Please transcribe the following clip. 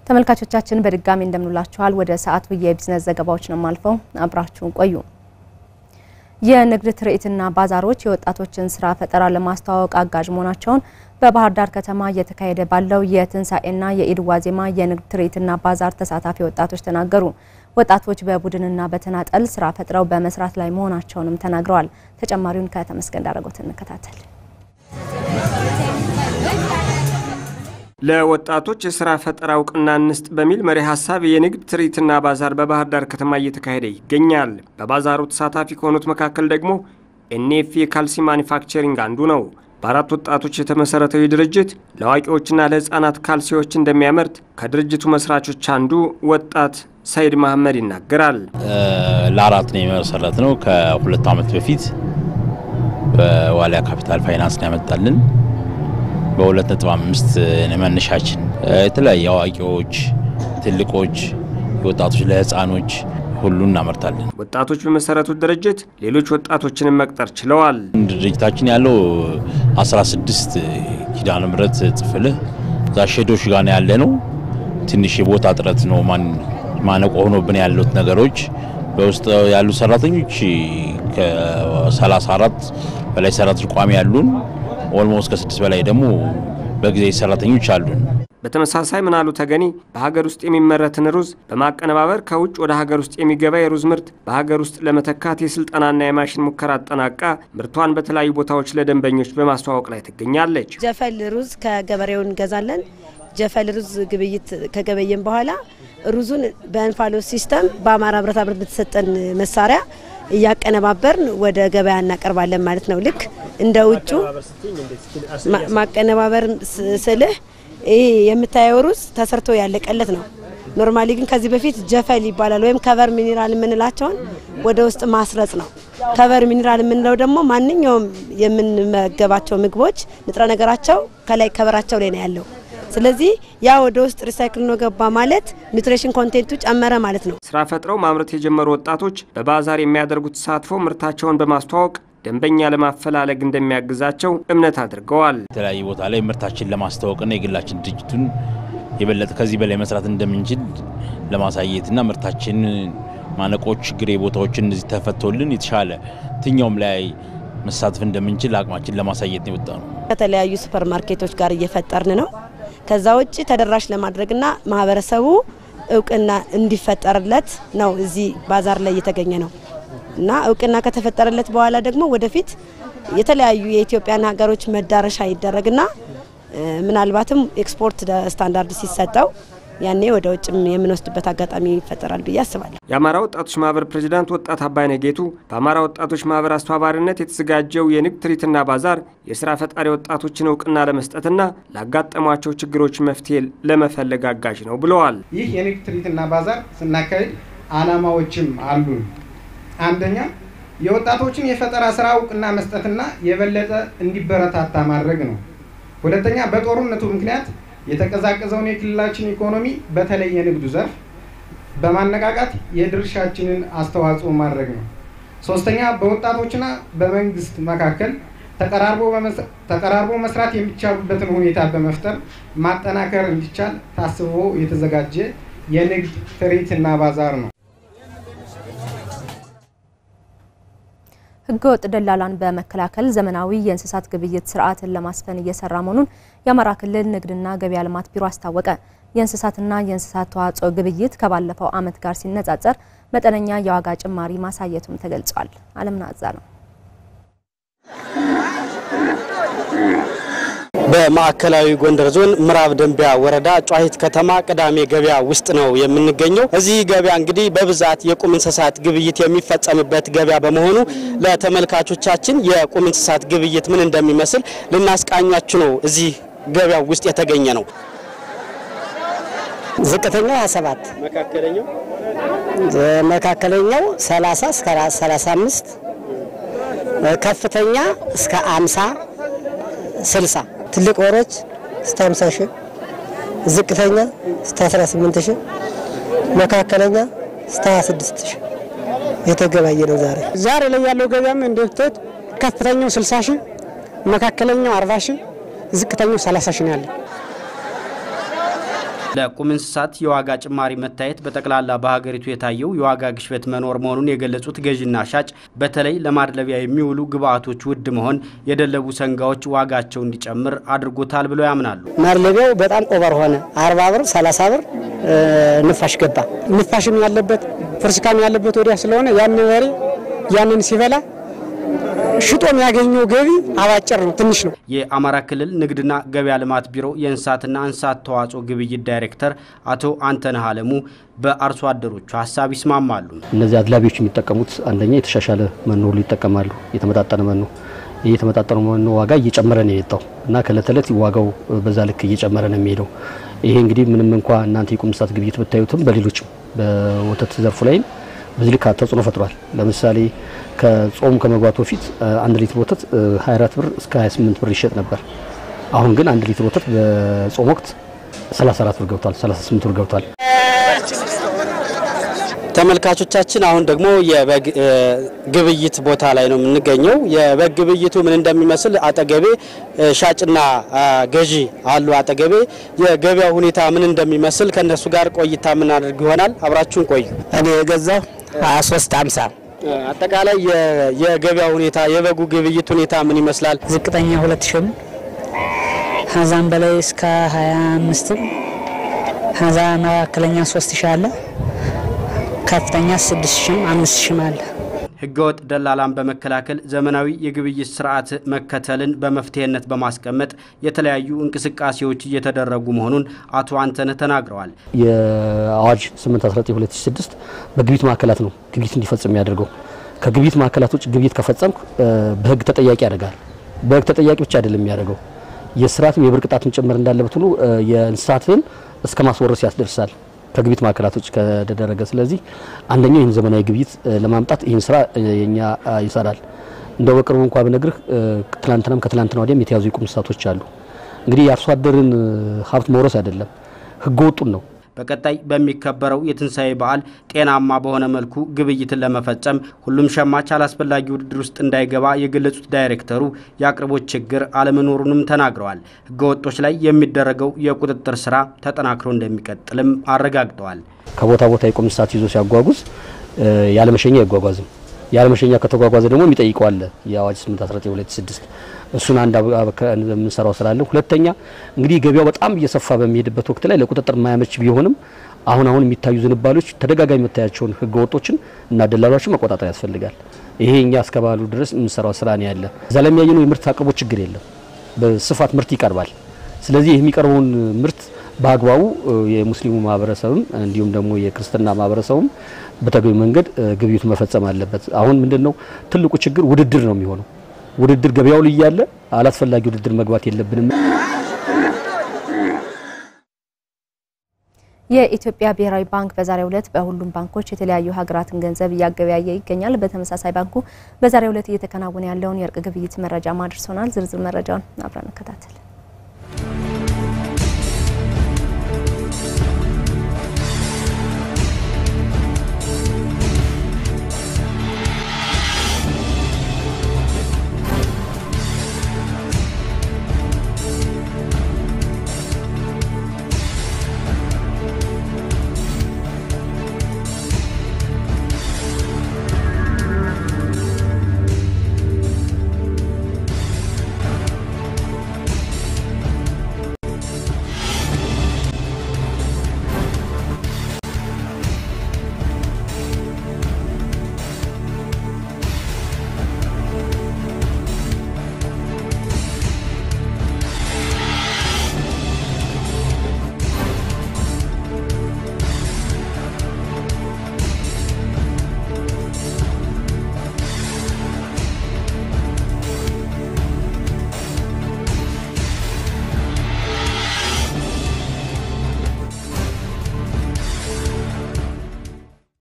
ተመልካቾቻችን በድጋሚ እንደምንላችኋል። ወደ ሰዓቱ የቢዝነስ ዘገባዎች ነው የማልፈው፣ አብራችሁን ቆዩ። የንግድ ትርኢትና ባዛሮች የወጣቶችን ስራ ፈጠራ ለማስተዋወቅ አጋዥ መሆናቸውን በባህር ዳር ከተማ እየተካሄደ ባለው የትንሣኤና የኢድ ዋዜማ የንግድ ትርኢትና ባዛር ተሳታፊ ወጣቶች ተናገሩ። ወጣቶች በቡድንና በተናጠል ስራ ፈጥረው በመስራት ላይ መሆናቸውንም ተናግረዋል። ተጨማሪውን ከተመስገን ዳረጎት እንከታተል። ለወጣቶች የስራ ፈጠራ እውቅና እንስጥ በሚል መሪ ሀሳብ የንግድ ትርኢትና ባዛር በባህር ዳር ከተማ እየተካሄደ ይገኛል። በባዛሩ ተሳታፊ ከሆኑት መካከል ደግሞ ኤንኤፍ የካልሲ ማኒፋክቸሪንግ አንዱ ነው። በአራት ወጣቶች የተመሰረተው ይህ ድርጅት ለአዋቂዎችና ለሕፃናት ካልሲዎች እንደሚያመርት ከድርጅቱ መስራቾች አንዱ ወጣት ሰይድ መሐመድ ይናገራል። ለአራት ነው የመሰረት ነው። ከሁለት ዓመት በፊት በዋሊያ ካፒታል ፋይናንስ ነው ያመጣልን በሁለት ነጥብ አምስት መነሻችን የተለያዩ አዋቂዎች፣ ትልቆች፣ ወጣቶች ለህፃኖች ሁሉ እናመርታለን። ወጣቶች በመሰረቱት ድርጅት ሌሎች ወጣቶችንም መቅጠር ችለዋል። ድርጅታችን ያለው 16 ኪዳነ ምሕረት ጽፍልህ እዛ ሼዶች ጋር ነው ያለ ነው። ትንሽ የቦታ እጥረት ነው ማነቆ ሆኖብን ያሉት ነገሮች በውስጥ ያሉ ሰራተኞች ከ34 በላይ ሰራተኞች ቋሚ ያሉን ኦልሞስት ከስድስት በላይ ደግሞ በጊዜ ሰራተኞች አሉን። በተመሳሳይ ምናሉ ተገኒ በሀገር ውስጥ የሚመረትን ሩዝ በማቀነባበር ከውጭ ወደ ሀገር ውስጥ የሚገባ የሩዝ ምርት በሀገር ውስጥ ለመተካት የስልጠናና የማሽን ሙከራ አጠናቃ ምርቷን በተለያዩ ቦታዎች ለደንበኞች በማስተዋወቅ ላይ ትገኛለች። ጀፈል ሩዝ ከገበሬው እንገዛለን። ጀፈል ሩዝ ግብይት ከገበየን በኋላ ሩዙን በእንፋሎት ሲስተም በአማራ ብረታ ብረት በተሰጠን መሳሪያ እያቀነባበርን ወደ ገበያ እናቀርባለን ማለት ነው። ልክ እንደ ውጩ ማቀነባበር ስልህ ይህ የምታየው ሩዝ ተሰርቶ ያለቀለት ነው። ኖርማሊ ግን ከዚህ በፊት ጀፈል ይባላል ወይም ከቨር ሚኒራል የምንላቸውን ወደ ውስጥ ማስረጽ ነው። ከቨር ሚኒራል የምንለው ደግሞ ማንኛውም የምንመገባቸው ምግቦች ንጥረ ነገራቸው ከላይ ከቨራቸው ላይ ነው ያለው። ስለዚህ ያ ወደ ውስጥ ሪሳይክል ነው ገባ ማለት ኒውትሪሽን ኮንቴንቱ ጨመረ ማለት ነው። ስራ ፈጥረው ማምረት የጀመሩ ወጣቶች በባዛር የሚያደርጉት ተሳትፎ ምርታቸውን በማስተዋወቅ ደንበኛ ለማፈላለግ እንደሚያግዛቸው እምነት አድርገዋል። የተለያዩ ቦታ ላይ ምርታችን ለማስተዋወቅና የግላችን ድርጅቱን የበለጠ ከዚህ በላይ መስራት እንደምንችል ለማሳየትና ምርታችን ማነቆች፣ ችግር ቦታዎችን እዚህ ተፈቶልን የተሻለ ትኛውም ላይ መሳተፍ እንደምንችል አቅማችን ለማሳየት ነው የወጣ ነው። ከተለያዩ ሱፐር ማርኬቶች ጋር እየፈጠርን ነው። ከዛ ውጭ ተደራሽ ለማድረግና ማህበረሰቡ እውቅና እንዲፈጠርለት ነው እዚህ ባዛር ላይ እየተገኘ ነው እና እውቅና ከተፈጠረለት በኋላ ደግሞ ወደፊት የተለያዩ የኢትዮጵያን ሀገሮች መዳረሻ ይደረግና ምናልባትም ኤክስፖርት ስታንዳርድ ሲሰጠው ያኔ ወደ ውጭም የምንወስድበት አጋጣሚ ይፈጠራል ብዬ አስባለሁ። የአማራ ወጣቶች ማህበር ፕሬዚዳንት ወጣት አባይነህ ጌቱ በአማራ ወጣቶች ማህበር አስተባባሪነት የተዘጋጀው የንግድ ትርኢትና ባዛር የስራ ፈጣሪ ወጣቶችን እውቅና ለመስጠትና ላጋጠሟቸው ችግሮች መፍትሄ ለመፈለግ አጋዥ ነው ብለዋል። ይህ የንግድ ትርኢትና ባዛር ስናካሄድ አላማዎችም አሉን። አንደኛ የወጣቶችን የፈጠራ ስራ እውቅና መስጠትና የበለጠ እንዲበረታታ ማድረግ ነው። ሁለተኛ በጦርነቱ ምክንያት የተቀዛቀዘውን የክልላችን ኢኮኖሚ በተለይ የንግዱ ዘርፍ በማነቃቃት የድርሻችንን አስተዋጽኦ ማድረግ ነው። ሶስተኛ በወጣቶችና በመንግስት መካከል ተቀራርቦ መስራት የሚቻሉበትን ሁኔታ በመፍጠር ማጠናከር እንዲቻል ታስቦ የተዘጋጀ የንግድ ትርኢትና ባዛር ነው። ህገወጥ ደላላን በመከላከል ዘመናዊ የእንስሳት ግብይት ስርዓትን ለማስፈን እየሰራ መሆኑን የአማራ ክልል ንግድና ገበያ ልማት ቢሮ አስታወቀ። የእንስሳትና የእንስሳት ተዋጽኦ ግብይት ከባለፈው ዓመት ጋር ሲነጻጸር መጠነኛ የዋጋ ጭማሪ ማሳየቱም ተገልጿል። አለምናዛ ነው። በማዕከላዊ ጎንደር ዞን ምዕራብ ደንቢያ ወረዳ ጨዋሂት ከተማ ቅዳሜ ገበያ ውስጥ ነው የምንገኘው። እዚህ ገበያ እንግዲህ በብዛት የቁም እንስሳት ግብይት የሚፈጸምበት ገበያ በመሆኑ ለተመልካቾቻችን የቁም እንስሳት ግብይት ምን እንደሚመስል ልናስቃኛችሁ ነው እዚህ ገበያ ውስጥ የተገኘ ነው። ዝቅተኛው 27 መካከለኛው መካከለኛው 30 እስከ 35 ከፍተኛ እስከ 50 60 ትልቅ ወሮች እስከ 50 ሺህ ዝቅተኛ እስከ 18 ሺህ መካከለኛ እስከ 26 ሺህ የተገባየ ነው። ዛሬ ዛሬ ላይ ያለው ገበያም እንደምታዩት ከፍተኛው 60 ሺህ መካከለኛው 40 ሺህ ዝቅተኛው 30 ሺህ ነው ያለው። ለቁም እንስሳት የዋጋ ጭማሪ መታየት በጠቅላላ በሀገሪቱ የታየው የዋጋ ግሽበት መኖር መሆኑን የገለጹት ገዥና ሻጭ በተለይ ለማድለቢያ የሚውሉ ግብአቶች ውድ መሆን የደለቡ ሰንጋዎች ዋጋቸው እንዲጨምር አድርጎታል ብለው ያምናሉ። ማድለቢያው በጣም ኦቨር ሆነ። አርባ ብር ሰላሳ ብር ንፋሽ ገባ። ንፋሽም ያለበት ፍርስካም ያለበት ወዲያ ስለሆነ ያን በሬ ያንን ሲበላ ሽጦ የሚያገኘው ገቢ አባጭር ነው፣ ትንሽ ነው። የአማራ ክልል ንግድና ገበያ ልማት ቢሮ የእንስሳትና እንስሳት ተዋጽኦ ግብይት ዳይሬክተር አቶ አንተነህ አለሙ በአርሶ አደሮቹ ሀሳብ ይስማማሉ። እነዚህ አድላቢዎች የሚጠቀሙት አንደኛ የተሻሻለ መኖ ሁሉ ይጠቀማሉ፣ የተመጣጠነ መኖ። ይህ የተመጣጠነ መኖ ዋጋ እየጨመረ ነው የመጣው እና ከእለት እለት ዋጋው በዛ ልክ እየጨመረ ነው የሚሄደው። ይሄ እንግዲህ ምንም እንኳ እናንተ የቁም እንስሳት ግብይት ብታዩትም በሌሎችም በወተት ዘርፉ ላይም በዚህ ልክ ተጽዕኖ ፈጥሯል። ለምሳሌ ከጾም ከመግባቱ በፊት አንድ ሊትር ወተት 24 ብር እስከ 28 ብር ይሸጥ ነበር። አሁን ግን አንድ ሊትር ወተት በጾም ወቅት 34 ብር ገብቷል፣ 38 ብር ገብቷል። ተመልካቾቻችን አሁን ደግሞ የበግ ግብይት ቦታ ላይ ነው የምንገኘው። የበግ ግብይቱ ምን እንደሚመስል አጠገቤ ሻጭና ገዢ አሉ። አጠገቤ የገበያው ሁኔታ ምን እንደሚመስል ከእነሱ ጋር ቆይታ የምናደርግ ይሆናል። አብራችሁን ቆዩ። እኔ የገዛው 23 50 አጠቃላይ የገበያ ሁኔታ የበጉ ግብይት ሁኔታ ምን ይመስላል? ዝቅተኛ ሁለት ሺህ ነው። ከዛም በላይ እስከ 25 ከዛ መካከለኛ 3 ሺህ አለ ከፍተኛ 6000 5000 አለ። ህገወጥ ደላላን በመከላከል ዘመናዊ የግብይት ስርዓት መከተልን በመፍትሄነት በማስቀመጥ የተለያዩ እንቅስቃሴዎች እየተደረጉ መሆኑን አቶ አንተነህ ተናግረዋል። የአዋጅ 8192006 በግብይት ማዕከላት ነው ግብይት እንዲፈጽም የሚያደርገው። ከግብይት ማዕከላት ውጭ ግብይት ከፈጸምክ በህግ ተጠያቂ ያደርጋል። በህግ ተጠያቂ ብቻ አይደለም የሚያደርገው የስርዓትም የብር ቅጣትም ጭምር እንዳለበት ሁሉ የእንስሳትን እስከ ማስወረስ ያስደርሳል ከግብይት ማዕከላቶች ከተደረገ። ስለዚህ አንደኛው ይህን ዘመናዊ ግብይት ለማምጣት ይህን ስራ የኛ ይሰራል። እንደው በቅርቡ እንኳ ብነግርህ ትላንትናም ከትላንትና ወዲያም የተያዙ የቁም እንስሳቶች አሉ። እንግዲህ የአርሶ አደርን ሀብት መውረስ አይደለም ህገ ወጡን ነው። በቀጣይ በሚከበረው የትንሣኤ በዓል ጤናማ በሆነ መልኩ ግብይትን ለመፈጸም ሁሉም ሸማች አላስፈላጊ ውድድር ውስጥ እንዳይገባ የገለጹት ዳይሬክተሩ የአቅርቦት ችግር አለመኖሩንም ተናግረዋል። ህገወጦች ላይ የሚደረገው የቁጥጥር ስራ ተጠናክሮ እንደሚቀጥልም አረጋግጠዋል። ከቦታ ቦታ የቁም እንስሳት ይዞ ሲያጓጉዝ ያለመሸኛ አይጓጓዝም። ያለመሸኛ ከተጓጓዘ ደግሞ የሚጠይቀው አለ የአዋጅ 8192006 እሱን አንድ የምንሰራው ስላለ፣ ሁለተኛ እንግዲህ ገበያው በጣም እየሰፋ በሚሄድበት ወቅት ላይ ለቁጥጥር የማያመች ቢሆንም አሁን አሁን የሚታዩ ዝንባሌዎች ተደጋጋሚ መታያቸውን ህገ ወጦችን እና ደላሎችን መቆጣጠር ያስፈልጋል። ይሄ እኛ እስከባሉ ድረስ የምንሰራው ስራ ነው ያለ። እዛ ላይ የሚያየነው የምርት አቅርቦት ችግር የለም። በስፋት ምርት ይቀርባል። ስለዚህ የሚቀርበውን ምርት በአግባቡ የሙስሊሙ ማህበረሰብም እንዲሁም ደግሞ የክርስትና ማህበረሰቡም በተገቢ መንገድ ግብይቱ መፈጸም አለበት። አሁን ምንድነው ትልቁ ችግር ውድድር ነው የሚሆነው። ውድድር ገበያው ላይ ያለ አላስፈላጊ ውድድር መግባት የለብንም። የኢትዮጵያ ብሔራዊ ባንክ በዛሬው ዕለት በሁሉም ባንኮች የተለያዩ ሀገራትን ገንዘብ እያገበያየ ይገኛል። በተመሳሳይ ባንኩ በዛሬው ዕለት እየተከናወነ ያለውን የእርቅ ግብይት መረጃ ማድርሶናል። ዝርዝር መረጃውን አብረን እንከታተል።